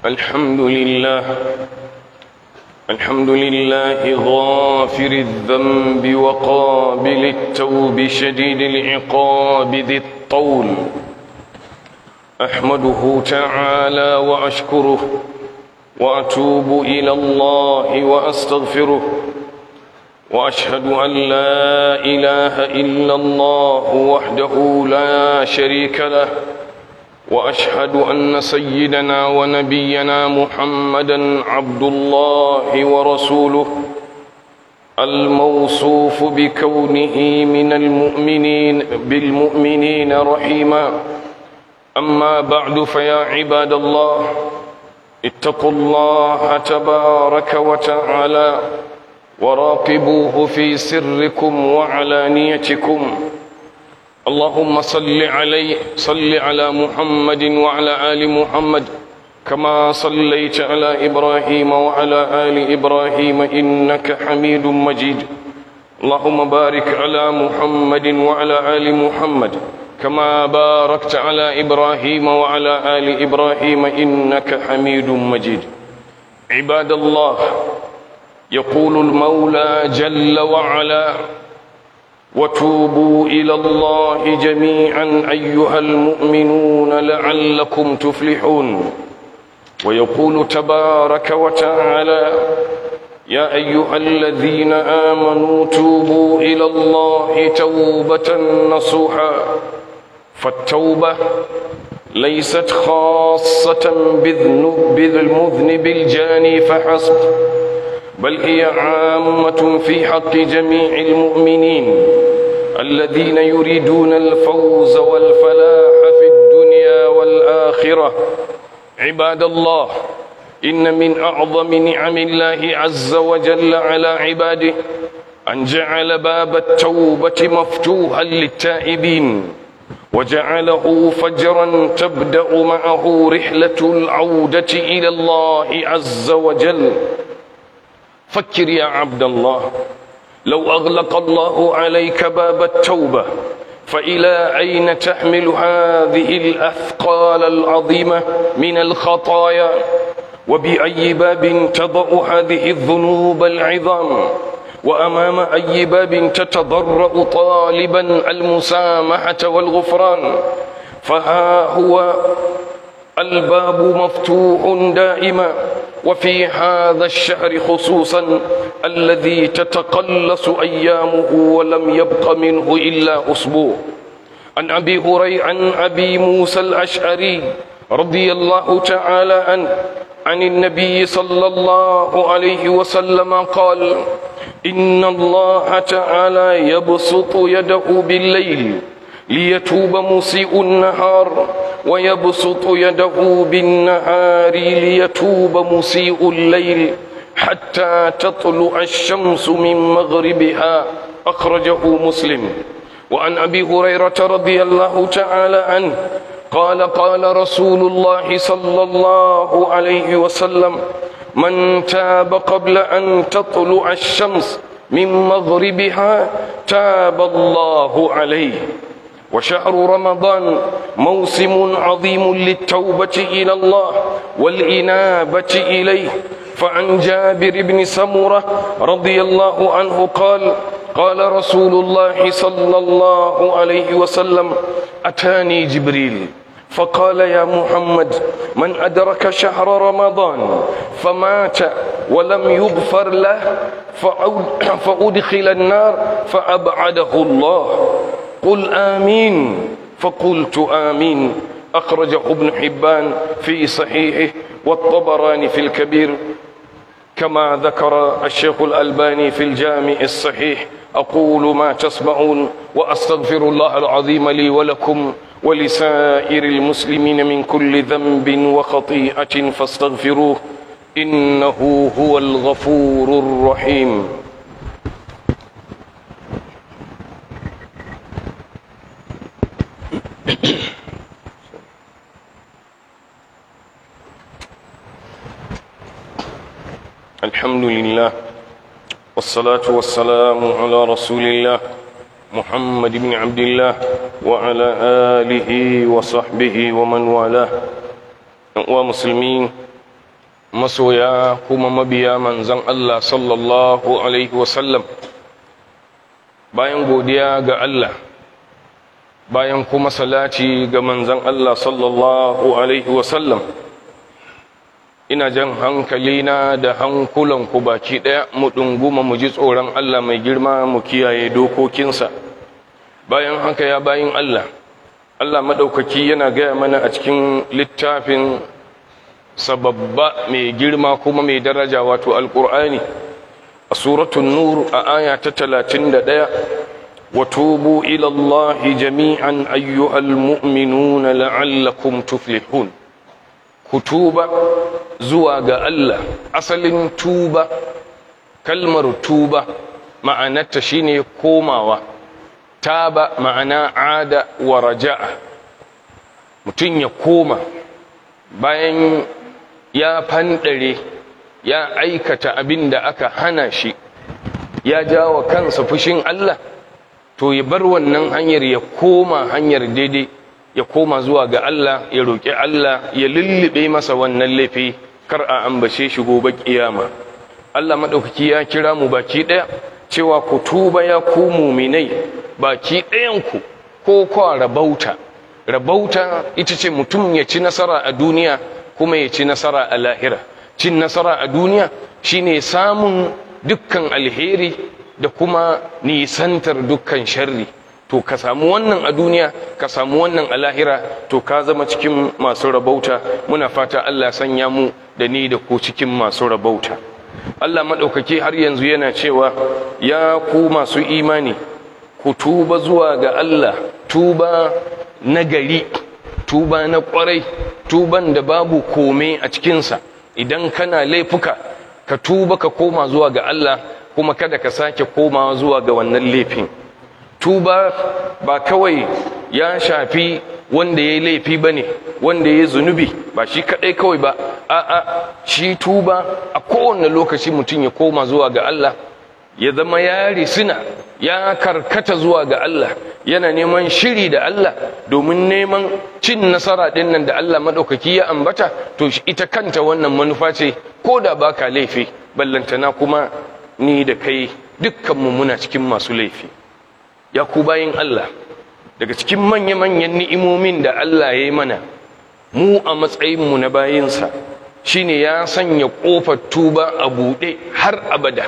الحمد لله الحمد لله غافر الذنب وقابل التوب شديد العقاب ذي الطول أحمده تعالى وأشكره وأتوب إلى الله وأستغفره وأشهد أن لا إله إلا الله وحده لا شريك له وأشهد أن سيدنا ونبينا محمدا عبد الله ورسوله الموصوف بكونه من المؤمنين بالمؤمنين رحيما أما بعد فيا عباد الله اتقوا الله تبارك وتعالى وراقبوه في سركم وعلانيتكم اللهم صل عليه صل على محمد وعلى آل محمد كما صليت على إبراهيم وعلى آل إبراهيم إنك حميد مجيد اللهم بارك على محمد وعلى آل محمد كما باركت على إبراهيم وعلى آل إبراهيم إنك حميد مجيد عباد الله يقول المولى جل وعلا وتوبوا إلى الله جميعا أيها المؤمنون لعلكم تفلحون ويقول تبارك وتعالى يا أيها الذين آمنوا توبوا إلى الله توبة نصوحا فالتوبة ليست خاصة بالمذنب الجاني فحسب بل هي عامة في حق جميع المؤمنين الذين يريدون الفوز والفلاح في الدنيا والآخرة عباد الله إن من أعظم نعم الله عز وجل على عباده أن جعل باب التوبة مفتوحا للتائبين وجعله فجرا تبدأ معه رحلة العودة إلى الله عز وجل فكر يا عبد الله لو أغلق الله عليك باب التوبة فإلى أين تحمل هذه الأثقال العظيمة من الخطايا وبأي باب تضع هذه الذنوب العظام وأمام أي باب تتضرأ طالبا المسامحة والغفران فها هو الباب مفتوح دائما وفي هذا الشهر خصوصا الذي تتقلص أيامه ولم يبق منه إلا أسبوع عن أبي هريرة عن أبي موسى الأشعري رضي الله تعالى عنه عن النبي صلى الله عليه وسلم قال إن الله تعالى يبسط يده بالليل ليتوب مسيء النهار ويبسط يده بالنهار ليتوب مسيء الليل حتى تطلع الشمس من مغربها أخرجه مسلم وعن أبي هريرة رضي الله تعالى عنه قال قال رسول الله صلى الله عليه وسلم من تاب قبل أن تطلع الشمس من مغربها تاب الله عليه وشهر رمضان موسم عظيم للتوبة إلى الله والإنابة إليه فعن جابر بن سمرة رضي الله عنه قال قال رسول الله صلى الله عليه وسلم أتاني جبريل فقال يا محمد من أدرك شهر رمضان فمات ولم يغفر له فأدخل النار فأبعده الله قل آمين فقلت آمين أخرجه ابن حبان في صحيحه والطبراني في الكبير كما ذكر الشيخ الألباني في الجامع الصحيح أقول ما تسمعون وأستغفر الله العظيم لي ولكم ولسائر المسلمين من كل ذنب وخطيئة فاستغفروه إنه هو الغفور الرحيم الحمد لله والصلاة والسلام على رسول الله محمد بن عبد الله وعلى آله وصحبه ومن والاه ومسلمين masoya kuma mabiya manzan Allah sallallahu Alaihi wasallam bayan godiya ga Allah bayan kuma salati ga manzan Allah sallallahu Alaihi wasallam ina jan hankalina da hankulanku baki ɗaya mu ɗunguma mu ji tsoron Allah mai girma mu kiyaye dokokinsa bayan haka ya bayin Allah Allah maɗaukaki yana gaya mana a cikin littafin sababba mai girma kuma mai daraja wato alƙur'ani a suratun nur a aya ta talatin da ɗaya wa tubu ilallahi jami'an ayyuhal mu'minuna la'allakum tuflihun ku tuba zuwa ga Allah asalin tuba kalmar tuba ma'anarta shine komawa taba ma'ana ada wa raja'a mutum ya koma bayan ya fanɗare ya aikata abin da aka hana shi ya jawa kansa fushin Allah to ya bar wannan hanyar ya koma hanyar daidai ya koma zuwa ga Allah ya roƙi Allah ya lullube masa wannan laifi kar a ambace shi gobe kiyama Allah maɗaukaki ya kira mu baki ɗaya cewa ku tuba ya ku muminai baki ɗayanku ko kwa rabauta rabauta ita ce mutum ya ci nasara a duniya kuma ya ci nasara a lahira cin nasara a duniya shine samun dukkan alheri da kuma nisantar dukkan sharri to ka samu wannan a duniya ka samu wannan a lahira to ka zama cikin masu rabauta muna fata Allah sanya mu da ni da ku cikin masu rabauta Allah maɗaukaki har yanzu yana cewa ya ku masu imani ku tuba zuwa ga Allah tuba na gari tuba na kwarai tuban da babu kome a cikinsa idan kana laifuka ka tuba ka koma zuwa ga Allah kuma kada ka sake komawa zuwa ga wannan laifin tuba ba kawai ya shafi wanda ya yi laifi ba ne wanda ya yi zunubi ba shi kaɗai kawai ba a'a shi tuba a kowane lokaci mutum ya koma zuwa ga Allah ya zama ya risina ya karkata zuwa ga Allah yana neman shiri da Allah domin neman cin nasara ɗin nan da Allah maɗaukaki ya ambata to ita kanta wannan manufa ce ko da baka laifi ballantana kuma ni da kai dukkanmu muna cikin masu laifi ya ku bayin Allah daga cikin manya-manyan ni'imomin da Allah ya yi mana mu a matsayinmu na bayinsa shine ya sanya ƙofar tuba a buɗe har abada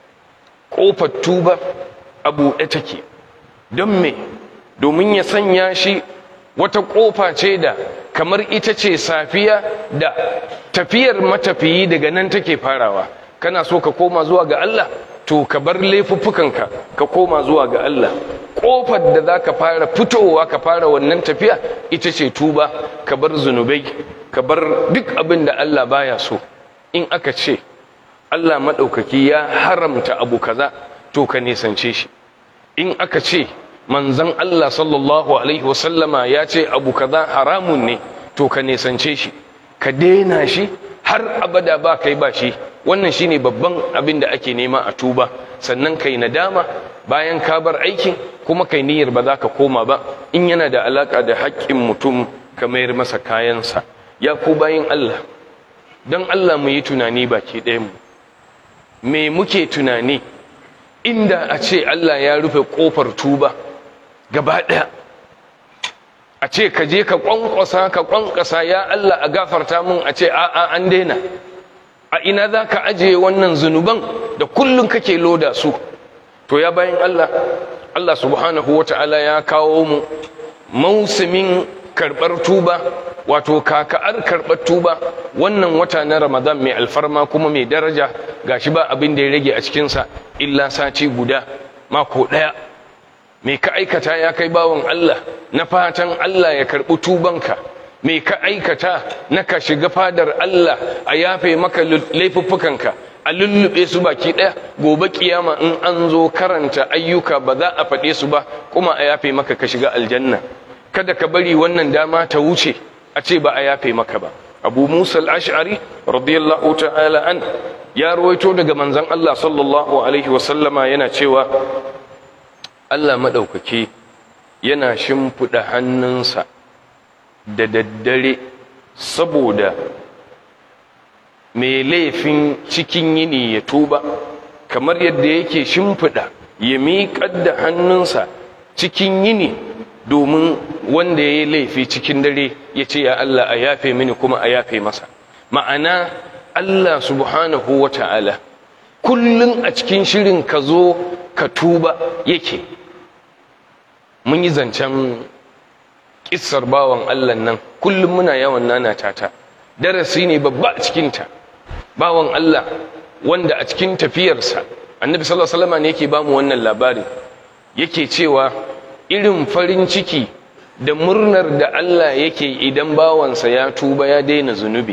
ƙofar tuba a buɗe take don me domin ya sanya shi wata ƙofa ce da kamar ita ce safiya da tafiyar matafiyi daga nan take farawa kana so ka koma zuwa ga Allah to ka bar laifuffukanka ka koma zuwa ga Allah ƙofar da za ka fara fitowa ka fara wannan tafiya ita ce tuba ka bar zunubai ka bar duk abin da Allah baya so in aka ce Allah maɗaukaki ya haramta abu kaza to ka nisance shi in aka ce manzan Allah sallallahu alaihi wasallama ya ce abu kaza haramun ne to ka nisance shi ka daina shi har abada ba kai ba shi wannan shine babban abin da ake nema a tuba sannan kai nadama bayan ka bar aikin kuma kai niyyar ba za ka koma ba in yana da alaka da haƙƙin mutum ka mayar masa kayansa ya ku bayin Allah don Allah mu yi tunani baki ɗayan mu me muke tunani inda a ce Allah ya rufe ƙofar tuba gaba ɗaya a ce ka je ka ƙwanƙwasa ka ƙwanƙwasa ya Allah a gafarta mun a ce a'a an daina a ina za ka ajiye wannan zunuban da kullum kake loda su to ya bayan Allah Allah subhanahu wa ta'ala ya kawo mu mausimin karɓar tuba wato kaka'ar karɓar tuba wannan wata na ramadan mai alfarma kuma mai daraja gashi ba abin da ya rage a cikinsa illa sati guda mako ɗaya me ka aikata ya kai bawan Allah na fatan Allah ya karɓi tubanka me ka aikata na ka shiga fadar Allah a yafe maka laifuffukanka a lullube su baki ɗaya gobe kiyama in an zo karanta ayyuka ba za a faɗe su ba kuma a yafe maka ka shiga aljanna kada ka bari wannan dama ta wuce a ce ba a yafe maka ba abu musa al-ash'ari radiyallahu ta'ala an ya ruwaito daga manzon Allah sallallahu alaihi wasallama yana cewa Allah maɗaukaki yana shimfiɗa hannunsa da daddare saboda mai laifin cikin yini ya tuba kamar yadda yake shimfiɗa ya miƙar da hannunsa cikin yini domin wanda ya yi laifi cikin dare ya ce ya Allah a yafe mini kuma a yafe masa ma'ana Allah subhanahu wa ta'ala kullum a cikin shirin ka zo ka tuba yake mun yi zancen kissar bawan Allah nan kullum muna yawan nana tata darasi ne babba a cikinta bawan Allah wanda a cikin tafiyarsa annabi sallallahu alaihi wasallam ne yake bamu wannan labari yake cewa irin farin ciki da murnar da Allah yake idan bawansa ya tuba ya daina zunubi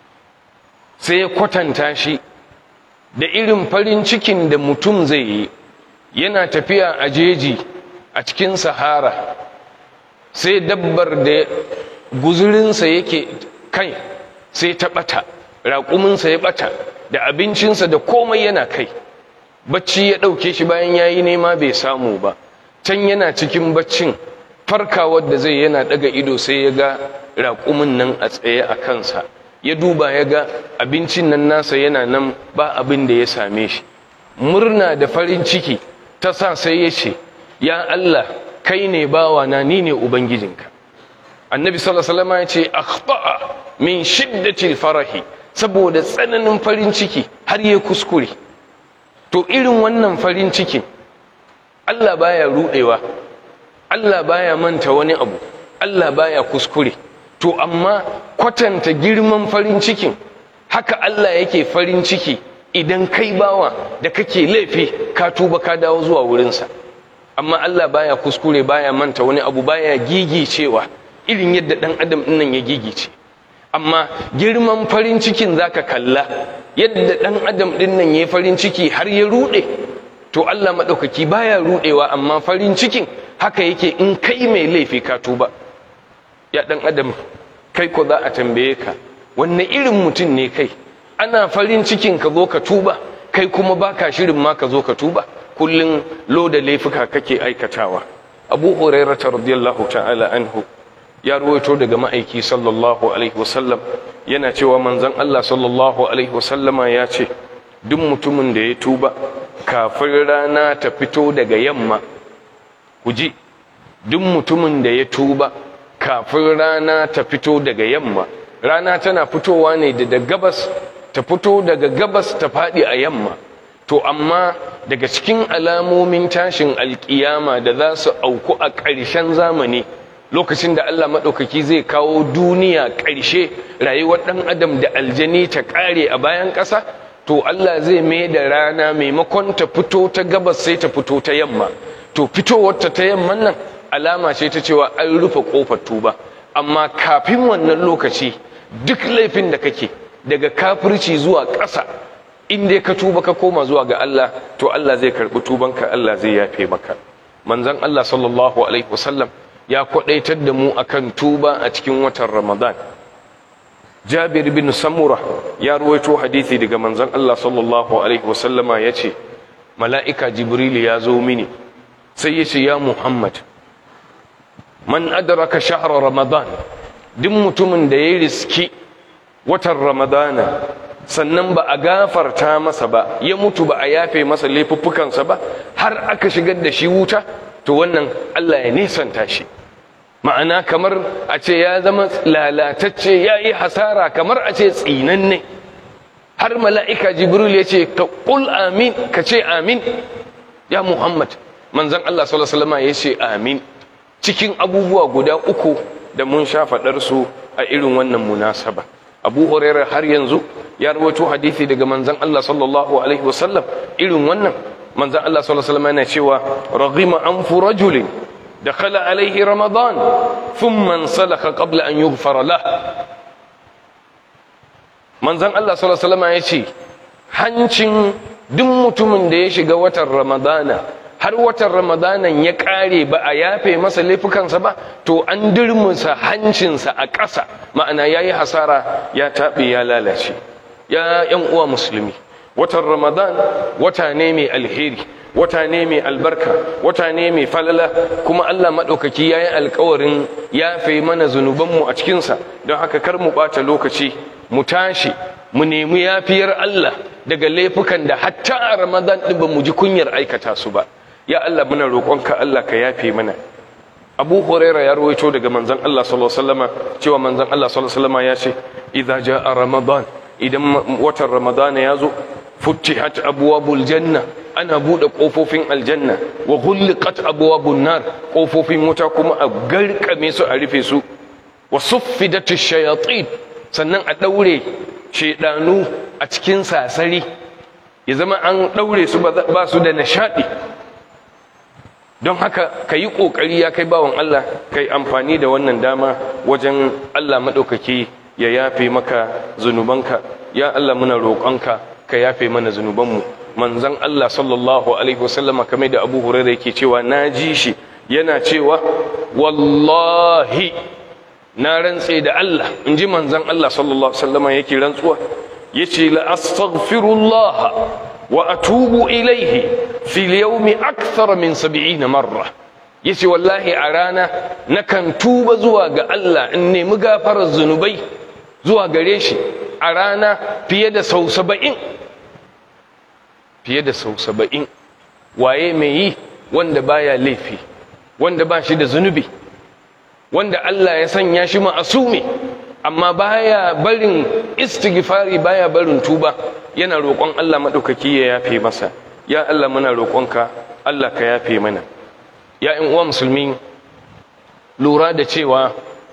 sai ya kwatanta shi da irin farin cikin da mutum zai yi yana tafiya a jeji a cikin sahara sai dabbar da guzurinsa yake kai sai ta ɓata raƙuminsa ya ɓata da abincinsa da komai yana kai bacci ya ɗauke shi bayan ya yi nema bai samu ba can yana cikin baccin farkawar da zai yana ɗaga ido sai ya ga raƙumin nan a tsaye a kansa ya duba ya ga abincin nan nasa yana nan ba abin da ya same shi murna da farin ciki ta sa sai ya ce ya Allah kai ne bawana ni ne ubangijinka annabi sallallahu alaihi wasallam ya ce akhta'a min shiddatil farahi saboda tsananin farin ciki har ya kuskure to irin wannan farin cikin Allah baya rudewa Allah baya manta wani abu Allah baya kuskure to amma kwatanta girman farin cikin haka Allah yake farin ciki idan kai bawa da kake laifi ka tuba ka dawo zuwa wurinsa amma Allah baya kuskure baya manta wani abu baya gigicewa irin yadda dan adam dinnan ya gigice amma girman farin cikin zaka kalla yadda dan adam dinnan ya farin ciki har ya rude to Allah madaukaki baya rudewa amma farin cikin haka yake in kai mai laifi ka tuba ya dan adam kai ko za a tambaye ka wanne irin mutum ne kai ana farin cikin ka zo ka tuba kai kuma baka shirin ma ka zo ka tuba kullun loda laifuka kake aikatawa abu hurairah radiyallahu ta'ala anhu ya ruwaito daga ma'aiki sallallahu alaihi wasallam yana cewa manzon Allah sallallahu alaihi wasallama ya ce duk mutumin da ya tuba kafin rana ta fito daga yamma ku ji duk mutumin da ya tuba kafin rana ta fito daga yamma rana tana fitowa ne da gabas ta fito daga gabas ta faɗi a yamma to amma daga cikin alamomin tashin alkiyama da za su auku a ƙarshen zamani lokacin da Allah maɗaukaki zai kawo duniya ƙarshe rayuwar ɗan adam da aljani ta ƙare a bayan ƙasa to Allah zai mai da rana maimakon ta fito ta gabas sai ta fito ta yamma to fitowarta ta yamman nan alama ce ta cewa an rufe ƙofar tuba amma kafin wannan lokaci duk laifin da kake daga kafirci zuwa ƙasa in dai ka tuba ka koma zuwa ga Allah to Allah zai karɓi tubanka Allah zai yafe maka manzon Allah sallallahu alaihi wasallam ya kwadaitar da mu akan tuba a cikin watan Ramadan Jabir bin Samura ya ruwaito hadisi daga manzon Allah sallallahu alaihi wasallama yace mala'ika Jibril ya zo mini sai yace ya Muhammad man adraka shahra Ramadan duk mutumin da ya riski watan Ramadana sannan ba a gafarta masa ba ya mutu ba a yafe masa laifuffukansa ba har aka shigar da shi wuta to wannan Allah ya nisanta shi ma'ana kamar a ce ya zama lalatacce ya yi hasara kamar a ce tsinanne har mala'ika jibril ya ce ka ƙul amin ka ce amin ya muhammad manzan Allah sallallahu ya ce amin cikin abubuwa guda uku da mun sha faɗarsu a irin wannan munasaba abu hurairar har yanzu ya rawaito hadisi daga manzan Allah sallallahu alaihi wasallam irin wannan manzan Allah sallallahu alaihi wasallam yana cewa raghima anfu rajulin dakhala alaihi ramadan thumma salaka qabla an yughfara lah manzan Allah sallallahu alaihi wasallam ya ce hancin duk mutumin da ya shiga watan ramadana har watan ramadanan ya kare ba a yafe masa laifukansa ba to an dirmusa hancinsa a ƙasa ma'ana ya yi hasara ya taɓe ya lalace ya yan uwa musulmi watan ramadan wata ne mai alheri wata ne mai albarka wata ne mai falala kuma allah maɗaukaki ya yi alkawarin yafe mana zunubanmu a cikinsa don haka kar mu ɓata lokaci mu tashi mu nemi yafiyar Allah daga laifukan da hatta a Ramadan din ba mu ji kunyar aikata su ba ya Allah muna roƙonka Allah ka yafe mana Abu Huraira ya rawaito daga manzon Allah sallallahu alaihi wasallama cewa manzon Allah sallallahu alaihi wasallama ya ce idza jaa Ramadan idan watan Ramadan ya zo futtihat abwabul janna ana bude kofofin aljanna wa ghulqat abwabun nar kofofin wuta kuma a garkame su a rufe su wa suffidat ash-shayatin sannan a daure shedanu a cikin sasari ya zama an daure su ba su da nishadi don haka ka yi ƙoƙari ya kai bawan Allah ka yi amfani da wannan dama wajen Allah maɗaukaki ya yafe maka zunubanka ya Allah muna roƙonka ka yafe mana zunubanmu manzan Allah sallallahu alaihi wasallama kamar da Abu Hurairah yake cewa na ji shi yana cewa wallahi na rantse da Allah in ji manzan Allah sallallahu alaihi wasallama yake rantsuwa yace la astaghfirullah wa atubu ilaihi fil yawmi akthar min 70 marra yace wallahi a rana nakan tuba zuwa ga Allah in nemi gafarar zunubai zuwa gare shi a rana fiye da sau 70 fiye da sau 70 waye mai yi wanda baya laifi wanda ba shi da zunubi wanda Allah ya sanya shi ma'asumi amma baya barin istighfari baya barin tuba yana roƙon Allah maɗaukaki ya yafe masa ya Allah muna roƙonka Allah ka yafe mana ya in uwa musulmi lura da cewa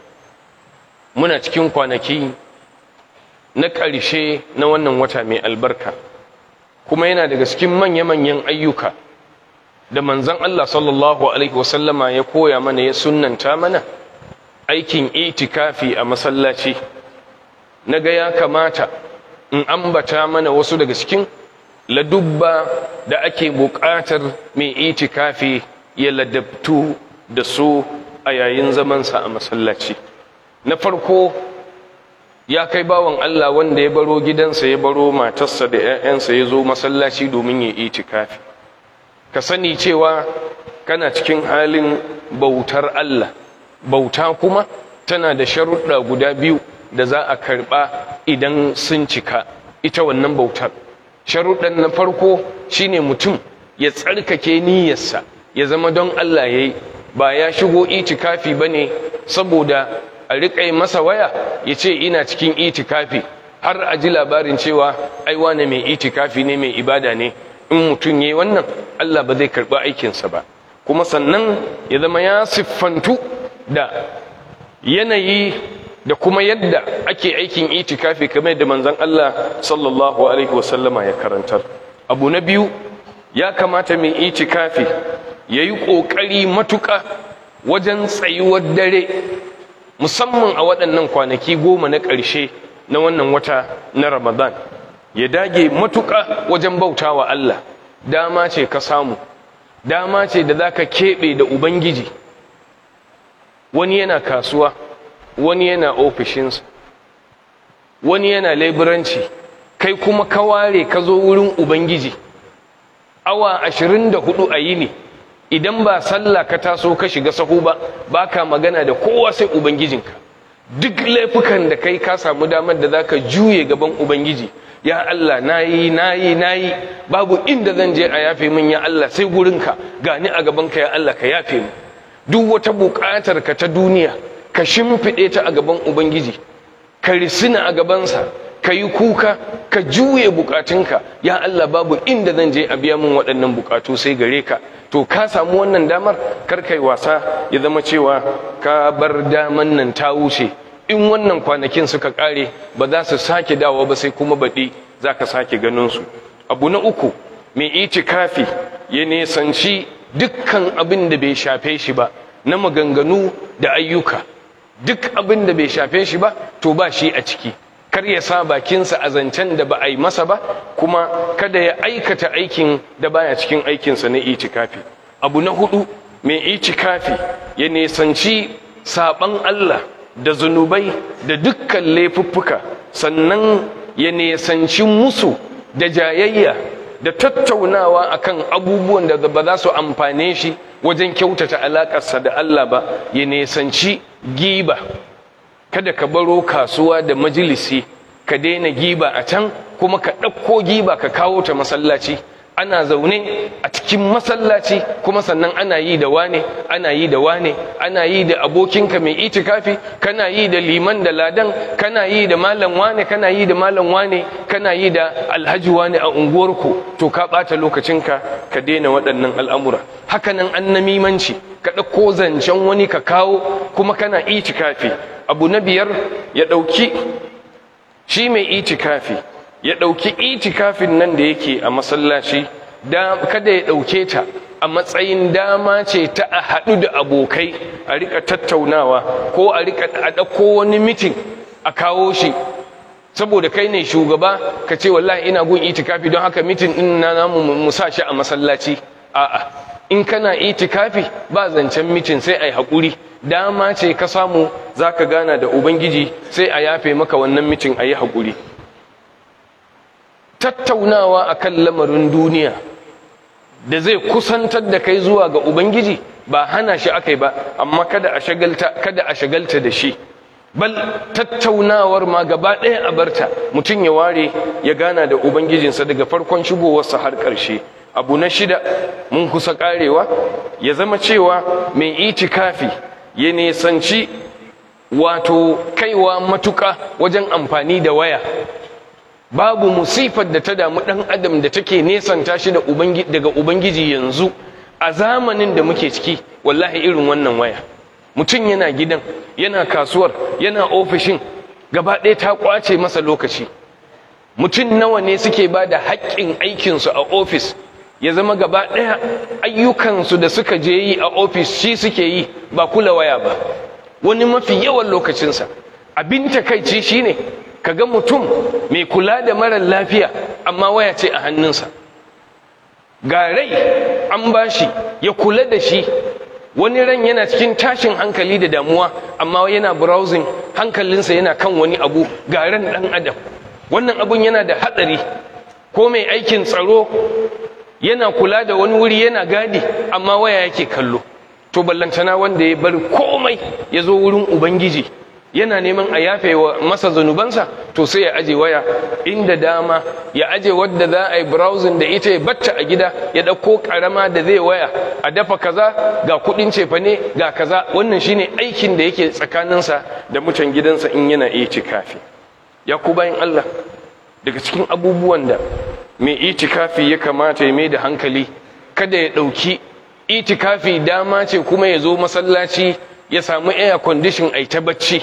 muna cikin kwanaki na ƙarshe na wannan wata mai albarka kuma yana daga cikin manya-manyan ayyuka da manzon Allah sallallahu alaihi wasallama ya koya mana ya sunnanta mana aikin itikafi a masallaci na ga ya kamata in ambata mana wasu daga cikin ladubba da ake buƙatar mai itikafi ya ladabtu da su a yayin zamansa a masallaci na farko ya kai bawan Allah wanda ya baro gidansa ya baro matarsa da 'ya'yansa ya zo masallaci domin ya itikafi ka sani cewa kana cikin halin bautar Allah bauta kuma tana da sharuɗa guda biyu da za a karɓa idan sun cika ita wannan bautar sharuɗan na farko shine mutum ya tsarkake niyyarsa ya zama don Allah ya yi ba ya shigo itikafi ba ne saboda a riƙa masa waya ya ce ina cikin itikafi har a ji labarin cewa ai wane mai itikafi ne mai ibada ne in mutum ya yi wannan Allah ba zai karɓi aikinsa ba kuma sannan ya zama ya siffantu da yanayi da kuma yadda ake aikin itikafi kamar da manzon Allah sallallahu alaihi wasallama ya karantar abu na biyu ya kamata mai itikafi ya yi ƙoƙari matuƙa wajen tsayuwar dare musamman a waɗannan kwanaki goma na ƙarshe na wannan wata na ramadan ya dage matuƙa wajen bautawa Allah dama ce ka samu dama ce da za ka keɓe da ubangiji wani yana kasuwa wani yana ofishinsa wani yana laiburanci kai kuma ka ware ka zo wurin ubangiji awa ashirin da hudu a yini idan ba sallah ka taso ka shiga sahu ba ba ka magana da kowa sai ubangijinka duk laifukan da kai ka samu damar da za ka juye gaban ubangiji ya Allah nayi nayi nayi babu inda zan je a yafe min ya Allah sai gurinka gani a gabanka ya Allah ka yafe mu duk wata buƙatar ka ta duniya ka shimfiɗe ta a gaban ubangiji ka risina a gabansa ka yi kuka ka juye bukatunka ya Allah babu inda zan je a biya min waɗannan bukatu sai gare ka to ka samu wannan damar kar kai wasa ya zama cewa ka bar daman nan ta wuce in wannan kwanakin suka ƙare ba za su sake dawo ba sai kuma baɗi za ka sake ganin su abu na uku mai itikafi ya nesanci dukkan abin da bai shafe shi ba na maganganu da ayyuka duk abin da bai shafe shi ba to ba shi a ciki kar ya sa bakinsa a zancen da ba a yi masa ba kuma kada ya aikata aikin da baya cikin aikinsa na itikafi abu na hudu mai itikafi ya nesanci saban Allah da zunubai da dukkan laifuffuka sannan ya nesanci musu da jayayya da tattaunawa akan abubuwan da ba za su amfane shi wajen kyautata alaƙarsa da Allah ba ya nesanci giba kada ka baro kasuwa da majalisi ka daina giba a can kuma ka ɗauko giba ka kawo ta masallaci ana zaune a cikin masallaci kuma sannan ana yi da wane ana yi da wane ana yi da abokinka mai itikafi kana yi da liman da ladan kana yi da malam wane kana yi da malam wane kana yi da alhaji wane a unguwarku to ka ɓata lokacinka ka daina waɗannan al'amura hakanan an namimanci ka ɗauko zancen wani ka kawo kuma kana itikafi abu na biyar ya ɗauki shi mai itikafi ya ɗauki itikafin nan da yake a masallaci kada ya ɗauke ta a matsayin dama ce ta a haɗu da abokai a rika tattaunawa ko a rika a ɗauko wani mitin a kawo shi saboda kai ne shugaba ka ce wallahi ina gun itikafi don haka mitin ɗin na namu mu sa shi a masallaci a'a in kana itikafi ba zancen mitin sai a yi haƙuri dama ce ka samu za ka gana da ubangiji sai a yafe maka wannan mitin a yi haƙuri tattaunawa akan lamarin duniya da zai kusantar da kai zuwa ga ubangiji ba hana shi akai ba amma kada a shagalta kada a shagalta da shi bal tattaunawar ma gaba ɗaya a barta mutum ya ware ya gana da ubangijinsa daga farkon shigowarsa har ƙarshe abu na shida mun kusa ƙarewa ya zama cewa mai itikafi ya nesanci wato kaiwa matuƙa wajen amfani da waya babu musifar da ta damu ɗan adam da take nesanta shi daga ubangiji yanzu a zamanin da muke ciki wallahi irin wannan waya mutum yana gidan yana kasuwar yana ofishin gaba ɗaya ta ƙwace masa lokaci mutum nawa ne suke ba da haƙƙin aikinsu a ofis ya zama gaba ɗaya ayyukansu da suka je yi a ofis shi suke yi ba kula waya ba wani mafi yawan lokacinsa abin takaici shine kaga mutum mai kula da marar lafiya amma waya ce a hannunsa ga rai an bashi ya kula da shi wani ran yana cikin tashin hankali da damuwa amma yana browsing hankalinsa yana kan wani abu ga ran dan adam wannan abun yana da hatsari ko mai aikin tsaro yana kula da wani wuri yana gadi amma waya yake kallo to ballantana wanda ya bar komai ya zo wurin ubangiji yana neman a yafe wa masa zanubansa to sai ya aje waya inda dama ya aje wadda za a yi browsing da ita ya batta a gida ya ɗauko ƙarama da zai waya a dafa kaza ga kuɗin cefane ga kaza wannan shine aikin da yake tsakaninsa da mutan gidansa in yana itikafi ya ku bayan Allah daga cikin abubuwan da mai itikafi ya kamata ya mai da hankali kada ya ɗauki itikafi dama ce kuma ya zo masallaci ya samu air condition ai ta bacci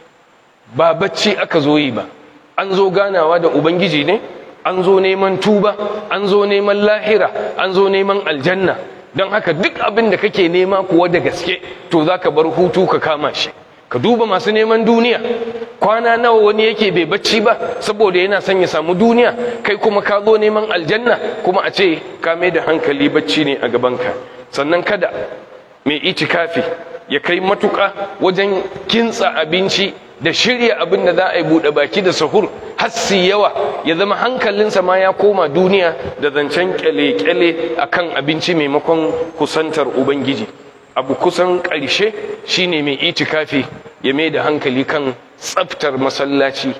ba bacci aka zo yi ba an zo ganawa da ubangiji ne an zo neman tuba an zo neman lahira an zo neman aljanna don haka duk abin da kake nema kuwa da gaske to za ka bar hutu ka kama shi ka duba masu neman duniya kwana nawa wani yake bai bacci ba saboda yana son ya samu duniya kai kuma ka zo neman aljanna kuma a ce ka mai da hankali bacci ne a gabanka sannan kada mai itikafi ya kai matuƙa wajen kintsa abinci da shirya abin da za a yi buɗe baki da sahur hassi yawa ya zama hankalinsa ma ya koma duniya da zancen kyale-kyale a kan abinci maimakon kusantar ubangiji abu kusan ƙarshe shine mai itikafi ya mai da hankali kan tsaftar masallaci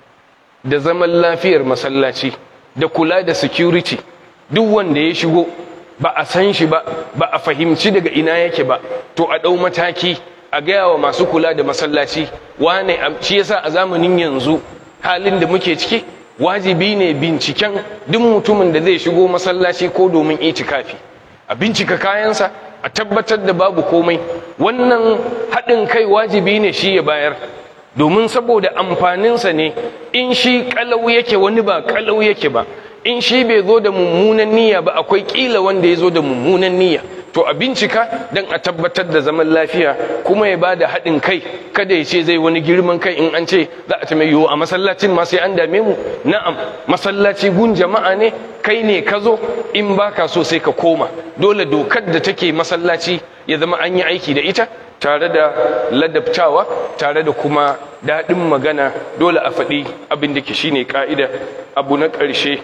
da zaman lafiyar masallaci da kula da security duk wanda ya shigo ba a san shi ba ba a fahimci daga ina yake ba to a ɗau mataki a gaya wa masu kula da masallaci wane shi yasa a zamanin yanzu halin da muke ciki wajibi ne binciken duk mutumin da zai shigo masallaci ko domin itikafi a bincika kayansa a tabbatar da babu komai wannan haɗin kai wajibi ne shi ya bayar domin saboda amfaninsa ne in shi kalau yake wani ba kalau yake ba in shi bai zo da mummunan niyya ba akwai kila wanda ya zo da mummunan niyya to a bincika don a tabbatar da zaman lafiya kuma ya bada haɗin kai kada ya ce zai wani girman kai in an ce za a mai yiwu a masallacin ma sai an dame mu na'am masallaci gun jama'a ne kai ne ka zo in baka so sai ka koma dole dokar da take masallaci ya zama an yi aiki da ita tare da ladabtawa tare da kuma daɗin magana dole a faɗi abin da ke shine ka'ida abu na ƙarshe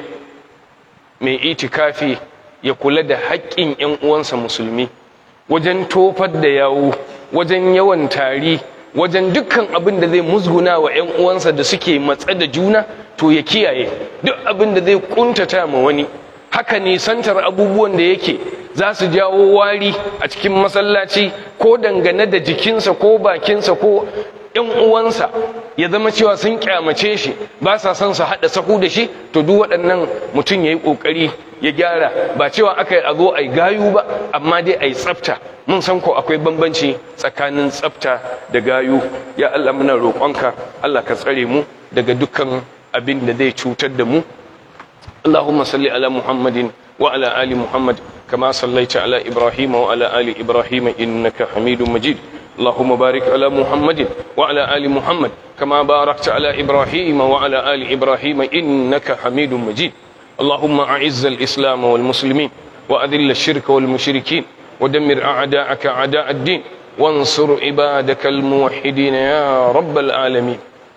mai itikafi ya kula da haƙƙin 'yan uwansa musulmi wajen tofar da yawo wajen yawan tari wajen dukkan abin da zai musguna wa 'yan uwansa da suke matsa da juna to ya kiyaye duk abin da zai kuntata ma wani haka nisantar abubuwan da yake za su jawo wari a cikin masallaci ko dangane da jikinsa ko bakinsa ko ‘yan uwansa ya zama cewa sun kyamace shi ba sa son su haɗa sahu da shi to duk waɗannan mutum ya yi ƙoƙari ya gyara ba cewa aka yi a zo a yi gayu ba amma dai a yi tsafta mun san ko akwai bambanci tsakanin tsafta da gayu ya Allah muna roƙonka Allah ka tsare mu daga dukkan abin da zai cutar da mu اللهم صل على محمد وعلى آل محمد كما صليت على إبراهيم وعلى آل إبراهيم إنك حميد مجيد اللهم بارك على محمد وعلى آل محمد كما باركت على إبراهيم وعلى آل إبراهيم إنك حميد مجيد اللهم أعز الإسلام والمسلمين وأذل الشرك والمشركين ودمر أعداءك أعداء الدين وانصر عبادك الموحدين يا رب العالمين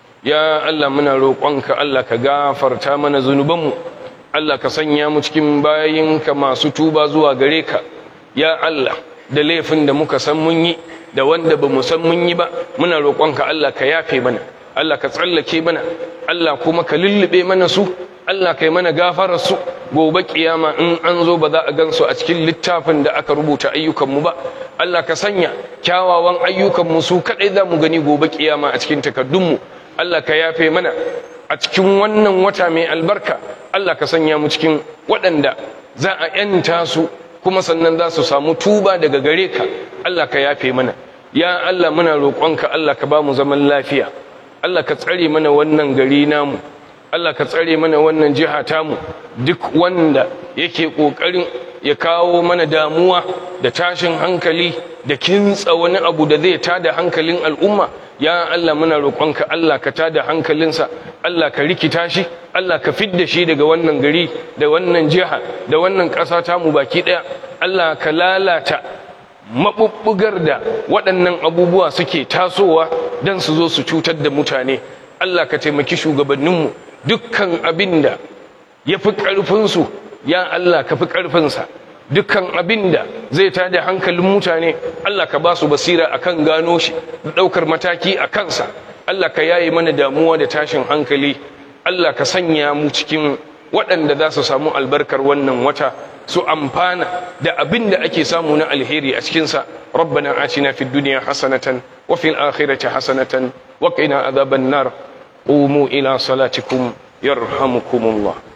يا الله من روقك الله كغافر تامنا ذنوبنا Allah ka sanya mu cikin bayinka masu tuba zuwa gare ka ya Allah da laifin da muka san mun yi da wanda ba mu san mun yi ba muna roƙonka Allah ka yafe mana Allah ka tsallake mana Allah kuma ka lullube mana su Allah kai mana gafarar su gobe kiyama in an zo ba za a gan su a cikin littafin da aka rubuta ayyukan mu ba Allah ka sanya kyawawan ayyukan mu su kadai za mu gani gobe kiyama a cikin takaddun mu Allah ka yafe mana a cikin wannan wata mai albarka Allah ka sanya mu cikin waɗanda za a ‘yanta su kuma sannan za su samu tuba daga gare ka Allah ka yafe mana ya Allah muna roƙonka Allah ka ba mu zaman lafiya Allah ka tsare mana wannan gari namu Allah ka tsare mana wannan jiha tamu duk wanda yake ƙoƙarin ya kawo mana damuwa da tashin hankali da kintsa wani abu da zai tada hankalin al'umma ya Allah muna roƙonka Allah ka tada hankalinsa Allah ka rikita shi Allah ka fidda shi daga wannan gari da wannan jiha da wannan ƙasa tamu baki ɗaya Allah ka lalata maɓuɓɓugar da waɗannan abubuwa suke tasowa don su zo su cutar da mutane Allah ka taimaki shugabanninmu dukkan abin da ya fi ƙarfinsu ya Allah ka fi ƙarfinsa dukkan abin da zai tada hankalin mutane Allah ka ba su basira akan gano shi da ɗaukar mataki a kansa Allah ka yaye mana damuwa da tashin hankali Allah ka sanya mu cikin waɗanda za su samu albarkar wannan wata su amfana da abin da ake samu na alheri a cikinsa rabbana atina fid dunya hasanatan wa fil akhirati hasanatan wa qina adhaban nar qumu ila salatikum yarhamukumullah